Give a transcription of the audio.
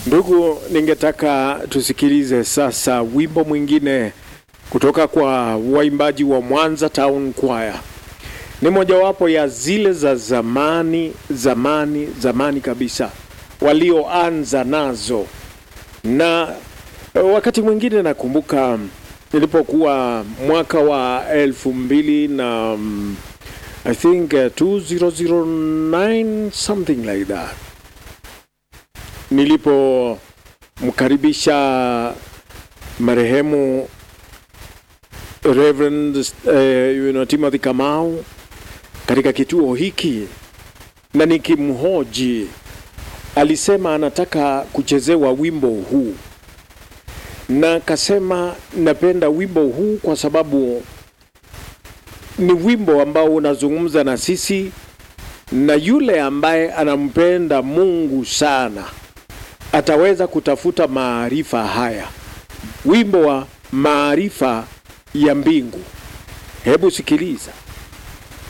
Ndugu, ningetaka tusikilize sasa wimbo mwingine kutoka kwa waimbaji wa Mwanza Town Choir. Ni mojawapo ya zile za zamani zamani zamani kabisa walioanza nazo, na wakati mwingine nakumbuka nilipokuwa mwaka wa elfu mbili na um, I think uh, 2009 something like that nilipomkaribisha marehemu Reverend uh, you know, Timothy Kamau katika kituo hiki na nikimhoji, alisema anataka kuchezewa wimbo huu, na akasema napenda wimbo huu kwa sababu ni wimbo ambao unazungumza na sisi na yule ambaye anampenda Mungu sana ataweza kutafuta maarifa haya, wimbo wa maarifa ya mbingu. Hebu sikiliza.